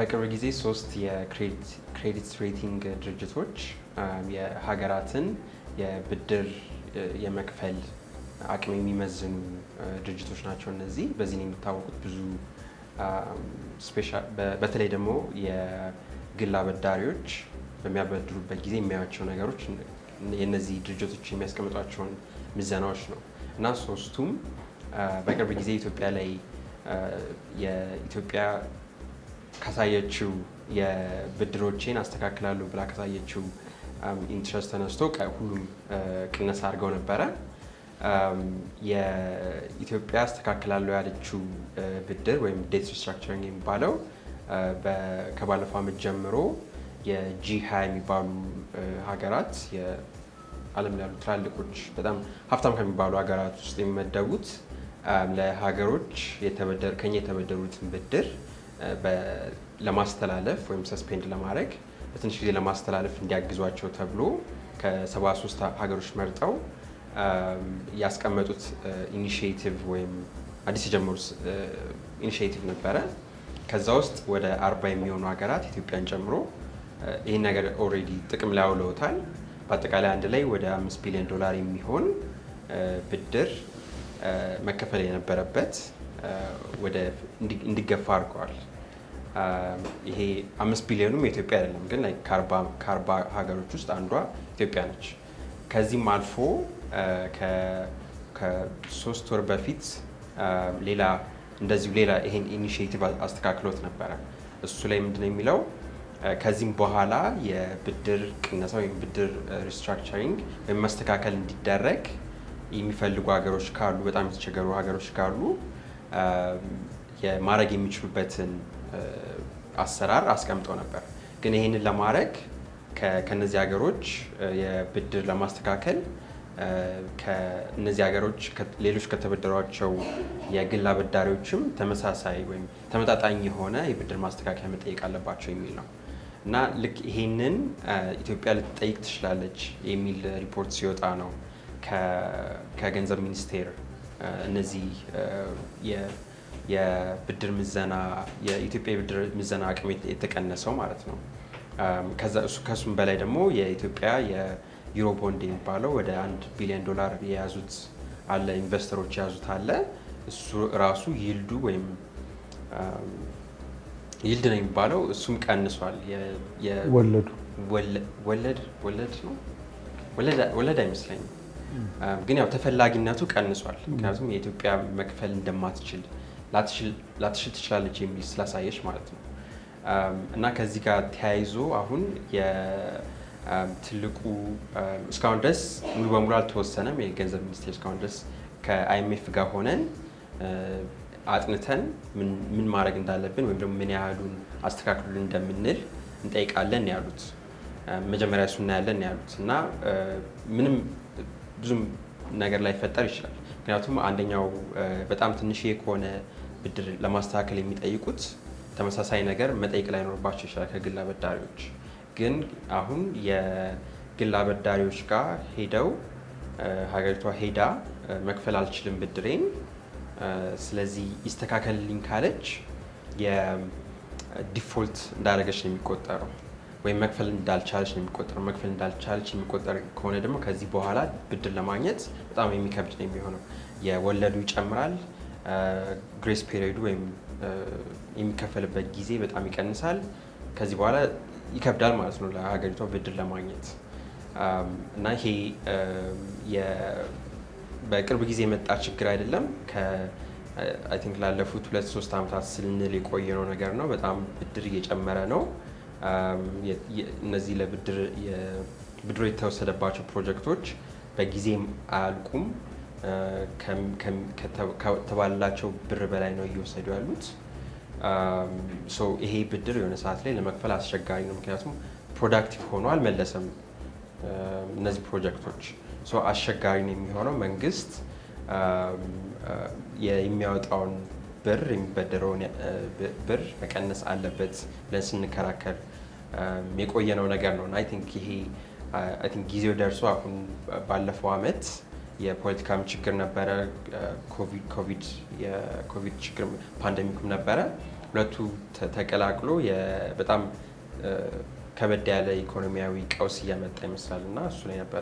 በቅርብ ጊዜ ሶስት የክሬዲት ሬቲንግ ድርጅቶች የሀገራትን የብድር የመክፈል አቅም የሚመዝኑ ድርጅቶች ናቸው። እነዚህ በዚህ ነው የሚታወቁት። ብዙ በተለይ ደግሞ የግል አበዳሪዎች በሚያበድሩበት ጊዜ የሚያዩቸው ነገሮች የእነዚህ ድርጅቶች የሚያስቀምጧቸውን ምዘናዎች ነው እና ሶስቱም በቅርብ ጊዜ ኢትዮጵያ ላይ የኢትዮጵያ ካሳየችው የብድሮቼን አስተካክላለሁ ብላ ካሳየችው ኢንትረስት ተነስቶ ሁሉም ቅነሳ አድርገው ነበረ። የኢትዮጵያ አስተካክላለሁ ያለችው ብድር ወይም ዴት ሪስትራክቸሪንግ የሚባለው ከባለፈው ዓመት ጀምሮ የጂ ሀያ የሚባሉ ሀገራት የዓለም ላይ ያሉ ትላልቆች በጣም ሀብታም ከሚባሉ ሀገራት ውስጥ የሚመደቡት ለሀገሮች ከኛ የተበደሩትን ብድር ለማስተላለፍ ወይም ሰስፔንድ ለማድረግ በትንሽ ጊዜ ለማስተላለፍ እንዲያግዟቸው ተብሎ ከ73 ሀገሮች መርጠው ያስቀመጡት ኢኒሽቲቭ ወይም አዲስ የጀመሩት ኢኒሽቲቭ ነበረ። ከዛ ውስጥ ወደ አርባ የሚሆኑ ሀገራት ኢትዮጵያን ጨምሮ ይህን ነገር ኦልሬዲ ጥቅም ላይ አውለውታል። በአጠቃላይ አንድ ላይ ወደ አምስት ቢሊዮን ዶላር የሚሆን ብድር መከፈል የነበረበት ወደ እንዲገፋ አድርገዋል። ይሄ አምስት ቢሊዮኑም የኢትዮጵያ አይደለም፣ ግን ከአርባ ሀገሮች ውስጥ አንዷ ኢትዮጵያ ነች። ከዚህም አልፎ ከሶስት ወር በፊት ሌላ እንደዚሁ ሌላ ይሄን ኢኒሽቲቭ አስተካክሎት ነበረ። እሱ ላይ ምንድነው የሚለው ከዚህም በኋላ የብድር ቅነሳ ወይም ብድር ሪስትራክቸሪንግ ወይም መስተካከል እንዲደረግ የሚፈልጉ ሀገሮች ካሉ በጣም የተቸገሩ ሀገሮች ካሉ ማድረግ የሚችሉበትን አሰራር አስቀምጠው ነበር። ግን ይህንን ለማድረግ ከነዚህ ሀገሮች የብድር ለማስተካከል ከእነዚህ ሀገሮች ሌሎች ከተበደሯቸው የግል አበዳሪዎችም ተመሳሳይ ወይም ተመጣጣኝ የሆነ የብድር ማስተካከያ መጠየቅ አለባቸው የሚል ነው እና ልክ ይሄንን ኢትዮጵያ ልትጠይቅ ትችላለች የሚል ሪፖርት ሲወጣ ነው ከገንዘብ ሚኒስቴር እነዚህ የብድር ምዘና የኢትዮጵያ የብድር ምዘና አቅም የተቀነሰው ማለት ነው። ከሱም በላይ ደግሞ የኢትዮጵያ የዩሮ ቦንድ የሚባለው ወደ አንድ ቢሊዮን ዶላር የያዙት አለ ኢንቨስተሮች የያዙት አለ። እሱ ራሱ ይልዱ ወይም ይልድ ነው የሚባለው እሱም ቀንሷል። ወለዱ ወለድ ወለድ ነው ወለድ አይመስለኝም፣ ግን ያው ተፈላጊነቱ ቀንሷል። ምክንያቱም የኢትዮጵያ መክፈል እንደማትችል ላትችል ትችላለች የሚል ስላሳየች ማለት ነው። እና ከዚህ ጋር ተያይዞ አሁን ትልቁ እስካሁን ድረስ ሙሉ በሙሉ አልተወሰነም። የገንዘብ ሚኒስቴር እስካሁን ድረስ ከአይኤምኤፍ ጋር ሆነን አጥንተን ምን ማድረግ እንዳለብን ወይም ደግሞ ምን ያህሉን አስተካክሉልን እንደምንል እንጠይቃለን ያሉት መጀመሪያ እሱ እናያለን ያሉት እና ምንም ብዙም ነገር ላይፈጠር ይችላል። ምክንያቱም አንደኛው በጣም ትንሽ ከሆነ ብድር ለማስተካከል የሚጠይቁት ተመሳሳይ ነገር መጠየቅ ላይኖርባቸው ይችላል ከግል አበዳሪዎች። ግን አሁን የግል አበዳሪዎች ጋር ሄደው ሀገሪቷ ሄዳ መክፈል አልችልም ብድሬን፣ ስለዚህ ይስተካከልልኝ ካለች የዲፎልት እንዳደረገች ነው የሚቆጠረው ወይም መክፈል እንዳልቻለች ነው የሚቆጠረው። መክፈል እንዳልቻለች የሚቆጠር ከሆነ ደግሞ ከዚህ በኋላ ብድር ለማግኘት በጣም የሚከብድ ነው የሚሆነው። የወለዱ ይጨምራል፣ ግሬስ ፔሪዮዱ ወይም የሚከፈልበት ጊዜ በጣም ይቀንሳል። ከዚህ በኋላ ይከብዳል ማለት ነው ለሀገሪቷ ብድር ለማግኘት እና ይሄ በቅርብ ጊዜ የመጣ ችግር አይደለም። አይ ቲንክ ላለፉት ሁለት ሶስት ዓመታት ስንል የቆየነው ነገር ነው። በጣም ብድር እየጨመረ ነው። እነዚህ ለብድር ብድሮ የተወሰደባቸው ፕሮጀክቶች በጊዜም አያልቁም። ከተባለላቸው ብር በላይ ነው እየወሰዱ ያሉት። ይሄ ብድር የሆነ ሰዓት ላይ ለመክፈል አስቸጋሪ ነው። ምክንያቱም ፕሮዳክቲቭ ሆኖ አልመለሰም። እነዚህ ፕሮጀክቶች አስቸጋሪ ነው የሚሆነው። መንግስት የሚያወጣውን ብር የሚበደረውን ብር መቀነስ አለበት ብለን ስንከራከር የቆየነው ነገር ነው። አይ ቲንክ ይሄ አይ ቲንክ ጊዜው ደርሶ አሁን ባለፈው አመት የፖለቲካም ችግር ነበረ፣ ኮቪድ የኮቪድ ችግር ፓንደሚኩም ነበረ። ሁለቱ ተ- ተቀላቅሎ የ- በጣም እ፣ ከበድ ያለ ኢኮኖሚያዊ ቀውስ እያመጣ ይመስላል እና እሱ ላይ ነበረ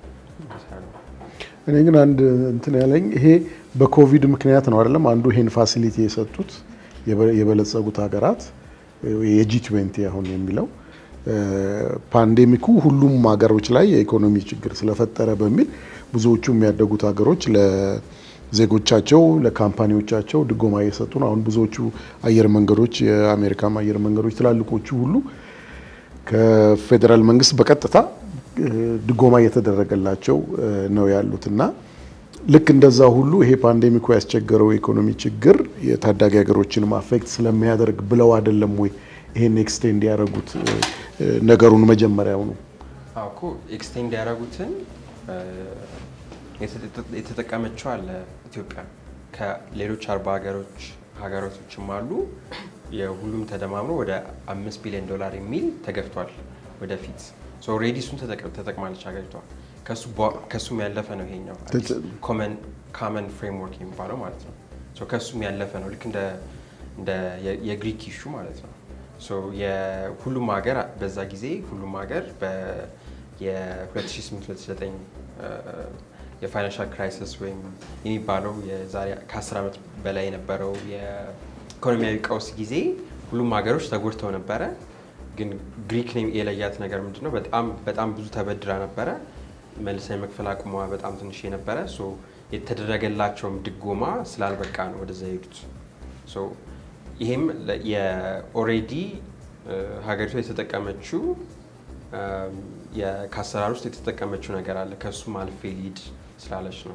እኔ ግን አንድ እንትን ያለኝ ይሄ በኮቪድ ምክንያት ነው አይደለም። አንዱ ይሄን ፋሲሊቲ የሰጡት የበ- የበለጸጉት ሀገራት የጂ ትዌንቲ አሁን የሚለው እ፣ ፓንዴሚኩ ሁሉም ሀገሮች ላይ የኢኮኖሚ ችግር ስለፈጠረ በሚል ብዙዎቹ የሚያደጉት ሀገሮች ለዜጎቻቸው ለካምፓኒዎቻቸው ድጎማ እየሰጡ ነው። አሁን ብዙዎቹ አየር መንገዶች የአሜሪካም አየር መንገዶች ትላልቆቹ ሁሉ ከፌዴራል መንግስት በቀጥታ እ፣ ድጎማ እየተደረገላቸው እ፣ ነው ያሉት እና ልክ እንደዛ ሁሉ ይሄ ፓንዴሚኩ ያስቸገረው የኢኮኖሚ ችግር የታዳጊ ሀገሮችን አፌክት ስለሚያደርግ ብለው አይደለም ወይ ይሄን ኤክስቴንድ ያደረጉት እ፣ እ፣ ነገሩን መጀመሪያው ነው። አዎ እኮ ኤክስቴንድ ያደረጉትን እ፣ የተጠ- የተጠቀመችው አለ ኢትዮጵያ ከሌሎች አርባ ሀገሮች ሀገራቶችም አሉ። የሁሉም ተደማምሮ ወደ አምስት ቢሊዮን ዶላር የሚል ተገፍቷል ወደፊት ኦልሬዲ እሱን ተጠቅ- ተጠቅማለች ሀገሪቷ። ከሱ በ- ከሱም ያለፈ ነው ይሄኛው ኮመን ፍሬምወርክ የሚባለው ማለት ነው። ሶ ከሱም ያለፈ ነው ልክ እንደ እንደ የ- የግሪክ ኢሹ ማለት ነው። ሶ የሁሉም ሀገር በዛ ጊዜ ሁሉም ሀገር በ- የ2008-2009 የፋይናንሻል ክራይሲስ ወይም የሚባለው የዛሬ ከ10 ዓመት በላይ የነበረው የኢኮኖሚያዊ ቀውስ ጊዜ ሁሉም ሀገሮች ተጎድተው ነበረ። ግን ግሪክ የለያት ነገር ምንድን ነው? በጣም በጣም ብዙ ተበድራ ነበረ። መልሳ የመክፈል አቅሟ በጣም ትንሽ የነበረ ሶ የተደረገላቸውም ድጎማ ስላልበቃ ነው ወደዛ የሄዱት። ሶ ይሄም የኦሬዲ ሀገሪቷ የተጠቀመችው እም፣ የ- ከአሰራር ውስጥ የተጠቀመችው ነገር አለ ከእሱም አልፌ ሊድ ስላለች ነው።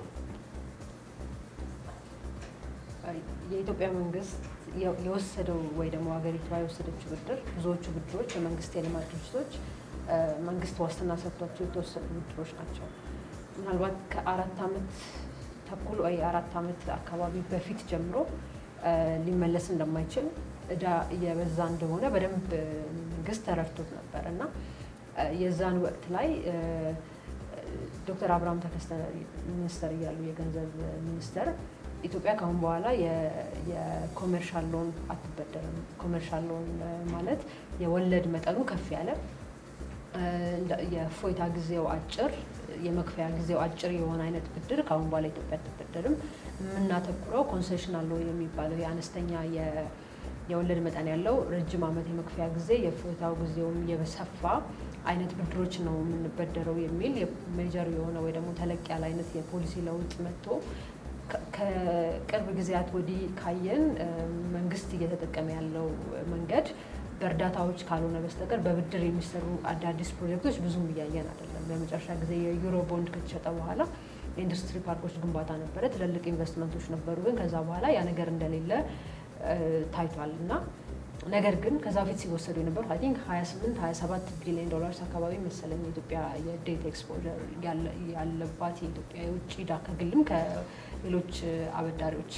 የኢትዮጵያ መንግስት የ- የወሰደው ወይ ደግሞ ሀገሪቷ የወሰደችው ብድር ብዙዎቹ ብድሮች የመንግስት የልማት ድርጅቶች እ፣ መንግስት ዋስትና ሰጥቷቸው የተወሰዱ ብድሮች ናቸው። ምናልባት ከአራት ዓመት ተኩል ወይ አራት ዓመት አካባቢ በፊት ጀምሮ እ፣ ሊመለስ እንደማይችል እዳ እየበዛ እንደሆነ በደንብ እ፣ መንግስት ተረድቶት ነበር እና እ፣ የዛን ወቅት ላይ እ፣ ዶክተር አብርሃም ተከስተ ሚኒስተር እያሉ የገንዘብ ሚኒስተር ኢትዮጵያ ከአሁን በኋላ የ- የኮሜርሻል ሎን አትበደርም። ኮሜርሻል ሎን እ፣ ማለት የወለድ መጠኑ ከፍ ያለ እ፣ እንደ- የእፎይታ ጊዜው አጭር፣ የመክፈያ ጊዜው አጭር የሆነ አይነት ብድር ከአሁን በኋላ ኢትዮጵያ አትበደርም። የምናተኩረው ኮንሴሽናል ሎን የሚባለው የአነስተኛ የ- የወለድ መጠን ያለው ረጅም ዓመት የመክፈያ ጊዜ የእፎይታው ጊዜውም የሰፋ አይነት ብድሮች ነው የምንበደረው የሚል ሜጀር የሆነ ወይ ደግሞ ተለቅ ያለ አይነት የፖሊሲ ለውጥ መጥቶ ከ- ከቅርብ ጊዜያት ወዲህ ካየን እ፣ መንግስት እየተጠቀመ ያለው መንገድ በእርዳታዎች ካልሆነ በስተቀር በብድር የሚሰሩ አዳዲስ ፕሮጀክቶች ብዙም እያየን አይደለም። ለመጨረሻ ጊዜ የዩሮ ቦንድ ከተሸጠ በኋላ የኢንዱስትሪ ፓርኮች ግንባታ ነበረ፣ ትልልቅ ኢንቨስትመንቶች ነበሩ። ግን ከዛ በኋላ ያ ነገር እንደሌለ እ፣ ታይቷል እና ነገር ግን ከዛ በፊት ሲወሰዱ የነበሩት አይ ቲንክ 28 27 ቢሊዮን ዶላርስ አካባቢ መሰለኝ የኢትዮጵያ የዴት ኤክስፖዠር ያለባት የኢትዮጵያ የውጭ ዕዳ ከግልም ከሌሎች አበዳሪዎች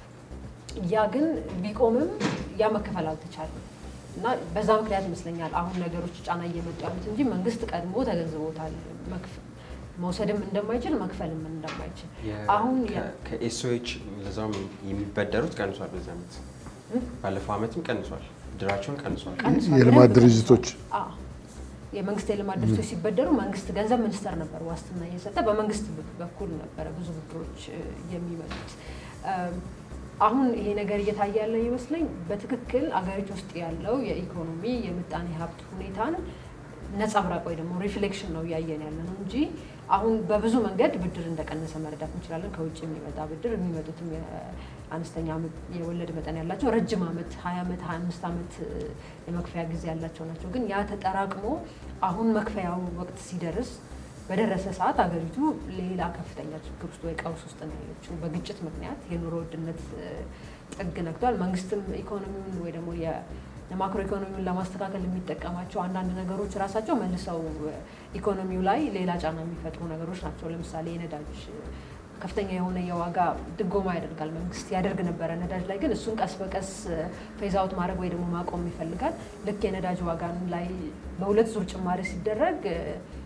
ያ ግን ቢቆምም ያ መከፈል አልተቻለም እና በዛ ምክንያት ይመስለኛል አሁን ነገሮች ጫና እየመጡ ያሉት እንጂ መንግስት ቀድሞ ተገንዝቦታል መክፈ- መውሰድም እንደማይችል መክፈልም እንደማይችል አሁን የ- ከኤስኦኤች ለዛውም የሚበደሩት ቀንሷል። በዚህ ዓመት ባለፈው ዓመትም ቀንሷል፣ ብድራቸውን ቀንሷል። ቀንሷል የልማት ብለን ድርጅቶች አዎ። የመንግስት የልማት ድርጅቶች ሲበደሩ መንግስት ገንዘብ ሚኒስቴር ነበር ዋስትና እየሰጠ በመንግስት በኩል ነበረ ብዙ ብድሮች እ፣ የሚመጡት። እም፣ አሁን ይሄ ነገር እየታየ ያለው ይመስለኝ በትክክል አገሪቱ ውስጥ ያለው የኢኮኖሚ የምጣኔ ሀብት ሁኔታን ነጸብራቅ ወይ ደግሞ ሪፍሌክሽን ነው እያየን ያለ ነው እንጂ አሁን በብዙ መንገድ ብድር እንደቀነሰ መረዳት እንችላለን። ከውጭ የሚመጣ ብድር የሚመጡትም የአነስተኛ የወለድ መጠን ያላቸው ረጅም ዓመት ሀያ ዓመት ሀያ አምስት ዓመት እ፣ የመክፈያ ጊዜ ያላቸው ናቸው። ግን ያ ተጠራቅሞ አሁን መክፈያው ወቅት ሲደርስ በደረሰ ሰዓት አገሪቱ ሌላ ከፍተኛ ችግር ውስጥ ወይ ቀውስ ውስጥ ነው ያለችው። በግጭት ምክንያት የኑሮ ውድነት እ፣ ጥግ ነክቷል። መንግስትም ኢኮኖሚውን ወይ ደግሞ የ- የማክሮ ኢኮኖሚውን ለማስተካከል የሚጠቀማቸው አንዳንድ ነገሮች ራሳቸው መልሰው እ፣ ኢኮኖሚው ላይ ሌላ ጫና የሚፈጥሩ ነገሮች ናቸው። ለምሳሌ የነዳጅ እ፣ ከፍተኛ የሆነ የዋጋ ድጎማ ያደርጋል መንግስት ያደርግ ነበረ ነዳጅ ላይ ግን እሱን ቀስ በቀስ ፌዝ አውት ማድረግ ወይ ደግሞ ማቆም ይፈልጋል። ልክ የነዳጅ ዋጋን ላይ በሁለት ዙር ጭማሪ ሲደረግ እ፣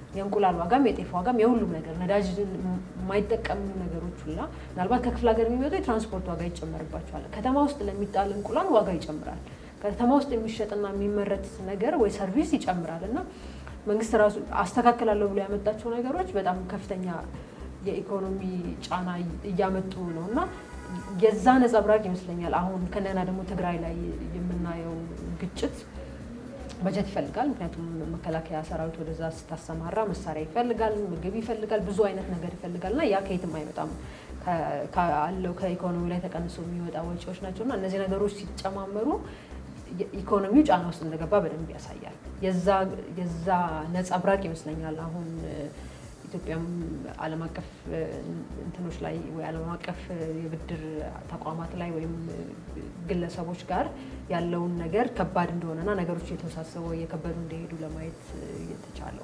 የእንቁላል ዋጋም የጤፍ ዋጋም የሁሉም ነገር ነዳጅ የማይጠቀሙ ነገሮች ሁላ ምናልባት ከክፍለ ሀገር የሚመጡ የትራንስፖርት ዋጋ ይጨመርባቸዋል። ከተማ ውስጥ ለሚጣል እንቁላል ዋጋ ይጨምራል። ከተማ ውስጥ የሚሸጥና የሚመረት ነገር ወይ ሰርቪስ ይጨምራል እና መንግስት ራሱ አስተካክላለሁ ብሎ ያመጣቸው ነገሮች በጣም ከፍተኛ የኢኮኖሚ ጫና እያመጡ ነው እና የዛ ነጸብራቅ ይመስለኛል አሁን ከእንደገና ደግሞ ትግራይ ላይ የምናየው ግጭት በጀት ይፈልጋል። ምክንያቱም መከላከያ ሰራዊት ወደዛ ስታሰማራ መሳሪያ ይፈልጋል፣ ምግብ ይፈልጋል፣ ብዙ አይነት ነገር ይፈልጋል እና ያ ከየትም አይመጣም አለው ከኢኮኖሚ ላይ ተቀንሶ የሚወጣ ወጪዎች ናቸው እና እነዚህ ነገሮች ሲጨማመሩ ኢኮኖሚው ጫና ውስጥ እንደገባ በደንብ ያሳያል። የዛ ነጸብራቅ ይመስለኛል አሁን ኢትዮጵያም ዓለም አቀፍ እንትኖች ላይ ወይ ዓለም አቀፍ የብድር ተቋማት ላይ ወይም ግለሰቦች ጋር ያለውን ነገር ከባድ እንደሆነና ነገሮች እየተወሳሰቡ እየከበዱ እንደሄዱ ለማየት የተቻለው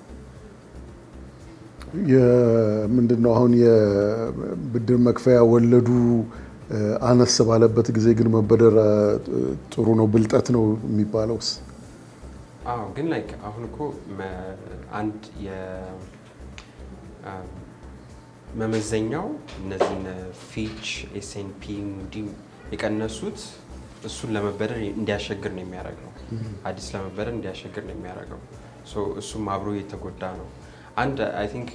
ምንድን ነው አሁን የብድር መክፈያ ወለዱ አነስ ባለበት ጊዜ ግን መበደር ጥሩ ነው ብልጠት ነው የሚባለውስ? አዎ ግን ላይክ አሁን እኮ አንድ መመዘኛው እነዚህን ፊች ኤስኤንፒ ሙዲ የቀነሱት እሱን ለመበደር እንዲያሸግር ነው የሚያደርገው። አዲስ ለመበደር እንዲያሸግር ነው የሚያደርገው። እሱም አብሮ የተጎዳ ነው። አንድ አይ ቲንክ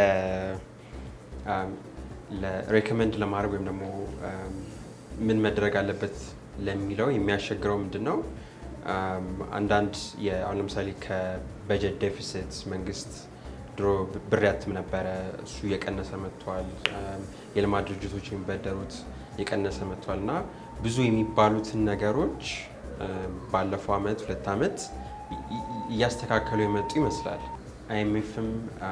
ለሬኮመንድ ለማድረግ ወይም ደግሞ ምን መደረግ አለበት ለሚለው የሚያሸግረው ምንድን ነው? አንዳንድ አሁን ለምሳሌ ከበጀት ዴፊሲት መንግስት ድሮ ብር ያትም ነበረ። እሱ እየቀነሰ መጥቷል። የልማት ድርጅቶች የሚበደሩት እየቀነሰ መጥቷል እና ብዙ የሚባሉትን ነገሮች ባለፈው አመት ሁለት አመት እያስተካከሉ የመጡ ይመስላል። አይኤምኤፍም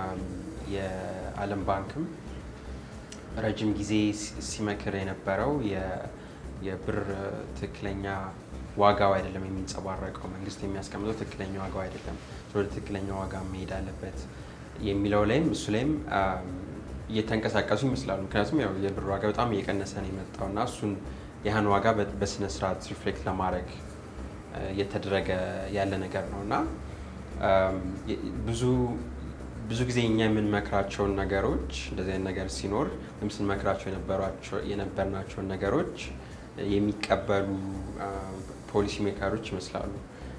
የዓለም ባንክም ረጅም ጊዜ ሲመክር የነበረው የብር ትክክለኛ ዋጋው አይደለም የሚንጸባረቀው፣ መንግስት የሚያስቀምጠው ትክክለኛ ዋጋው አይደለም፣ ወደ ትክክለኛ ዋጋ መሄድ አለበት የሚለው ላይም እሱ ላይም እየተንቀሳቀሱ ይመስላሉ። ምክንያቱም ያው የብር ዋጋ በጣም እየቀነሰ ነው የመጣው እና እሱን ያህን ዋጋ በስነ ስርዓት ሪፍሌክት ለማድረግ እየተደረገ ያለ ነገር ነው እና ብዙ ብዙ ጊዜ እኛ የምንመክራቸውን ነገሮች እንደዚህ አይነት ነገር ሲኖር ወይም ስንመክራቸው የነበርናቸውን ነገሮች የሚቀበሉ ፖሊሲ ሜከሮች ይመስላሉ።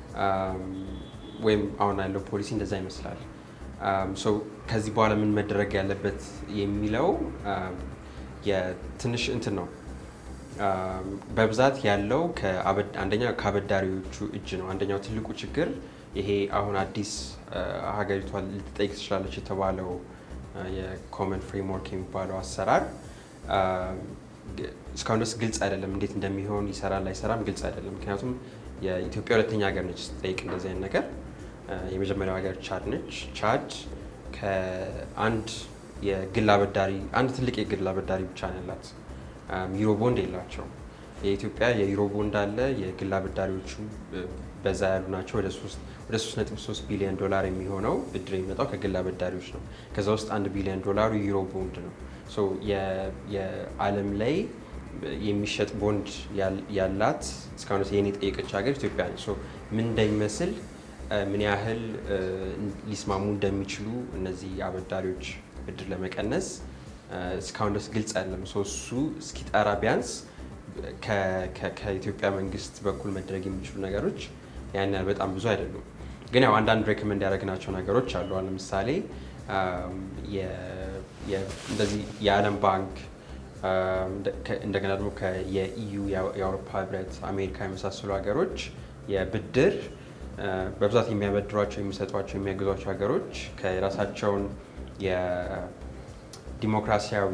ወይም አሁን ያለው ፖሊሲ እንደዛ ይመስላል። ከዚህ በኋላ ምን መደረግ ያለበት የሚለው የትንሽ እንትን ነው። በብዛት ያለው አንደኛ ከአበዳሪዎቹ እጅ ነው። አንደኛው ትልቁ ችግር ይሄ አሁን አዲስ ሀገሪቷ ልትጠይቅ ትችላለች የተባለው የኮመን ፍሬምወርክ የሚባለው አሰራር እስካሁን ድረስ ግልጽ አይደለም። እንዴት እንደሚሆን ይሰራል አይሰራም ግልጽ አይደለም። ምክንያቱም የኢትዮጵያ ሁለተኛ ሀገር ነች ስትጠይቅ እንደዚህ አይነት ነገር። የመጀመሪያው ሀገር ቻድ ነች። ቻድ ከአንድ የግል አበዳሪ አንድ ትልቅ የግል አበዳሪ ብቻ ነው ያላት። ዩሮ ቦንድ የላቸው። የኢትዮጵያ የዩሮ ቦንድ አለ። የግል አበዳሪዎቹ በዛ ያሉ ናቸው። ወደ 3.3 ቢሊዮን ዶላር የሚሆነው ብድር የሚመጣው ከግል አበዳሪዎች ነው። ከዛ ውስጥ አንድ ቢሊዮን ዶላሩ ዩሮ ቦንድ ነው። የዓለም ላይ የሚሸጥ ቦንድ ያላት እስካሁን ይህን የጠየቀች ሀገር ኢትዮጵያ ነች። ምን እንደሚመስል ምን ያህል ሊስማሙ እንደሚችሉ እነዚህ አበዳሪዎች ብድር ለመቀነስ እስካሁን ድረስ ግልጽ አይደለም። እሱ እስኪጠራ ቢያንስ ከኢትዮጵያ መንግስት በኩል መደረግ የሚችሉ ነገሮች ያን ያህል በጣም ብዙ አይደሉም። ግን ያው አንዳንድ ሬኮመንድ ያደረግናቸው ነገሮች አሉ። ለምሳሌ እንደዚህ የዓለም ባንክ እንደገና ደግሞ የኢዩ የአውሮፓ ህብረት፣ አሜሪካ የመሳሰሉ ሀገሮች የብድር በብዛት የሚያበድሯቸው የሚሰጧቸው የሚያግዟቸው ሀገሮች ከራሳቸውን የዲሞክራሲያዊ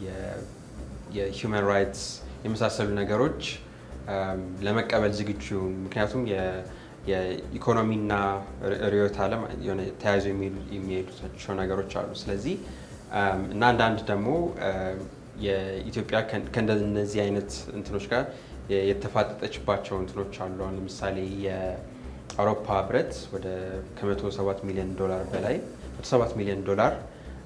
የሂውማን ራይትስ የመሳሰሉ ነገሮች ለመቀበል ዝግጁ ምክንያቱም የኢኮኖሚና ርዕዮተ ዓለም ተያይዞ የሚሄዱቸው ነገሮች አሉ። ስለዚህ እና አንዳንድ ደግሞ የኢትዮጵያ ከእነዚህ አይነት እንትኖች ጋር የተፋጠጠችባቸው እንትኖች አሉ። ለምሳሌ የአውሮፓ ህብረት ወደ ከ107 ሚሊዮን ዶላር በላይ 107 ሚሊዮን ዶላር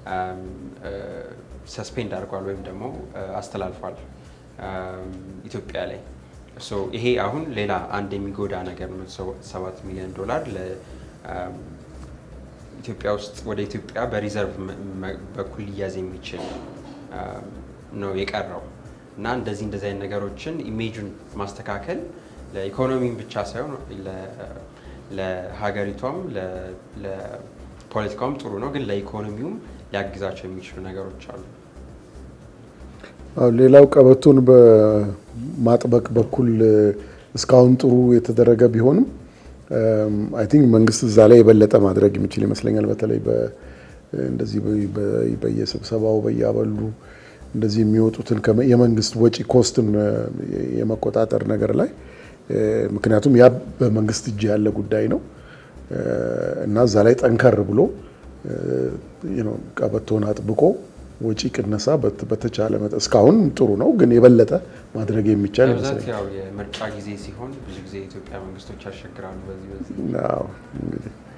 ሰስፔንድ አድርጓል ወይም ደግሞ አስተላልፏል ኢትዮጵያ ላይ። ይሄ አሁን ሌላ አንድ የሚጎዳ ነገር ነው። ሰባት ሚሊዮን ዶላር ኢትዮጵያ ውስጥ ወደ ኢትዮጵያ በሪዘርቭ በኩል ሊያዝ የሚችል ነው የቀረው እና እንደዚህ እንደዚህ አይነት ነገሮችን ኢሜጁን ማስተካከል ለኢኮኖሚም ብቻ ሳይሆን ለሀገሪቷም ለፖለቲካውም ጥሩ ነው፣ ግን ለኢኮኖሚውም ሊያግዛቸው የሚችሉ ነገሮች አሉ። ሌላው ቀበቶን በማጥበቅ በኩል እስካሁን ጥሩ የተደረገ ቢሆንም አይ ቲንክ መንግስት እዛ ላይ የበለጠ ማድረግ የሚችል ይመስለኛል። በተለይ እንደዚህ በየስብሰባው በያበሉ እንደዚህ የሚወጡትን የመንግስት ወጪ ኮስትን የመቆጣጠር ነገር ላይ ምክንያቱም ያ በመንግስት እጅ ያለ ጉዳይ ነው እና እዛ ላይ ጠንከር ብሎ ቀበቶን አጥብቆ ወጪ ቅነሳ በተቻለ መጠን እስካሁን ጥሩ ነው፣ ግን የበለጠ ማድረግ የሚቻል በብዛት ይመስለኛል። ያው የምርጫ ጊዜ ሲሆን ብዙ ጊዜ የኢትዮጵያ መንግስቶች ያስቸግራሉ በዚህ በዚህ አዎ እንግዲህ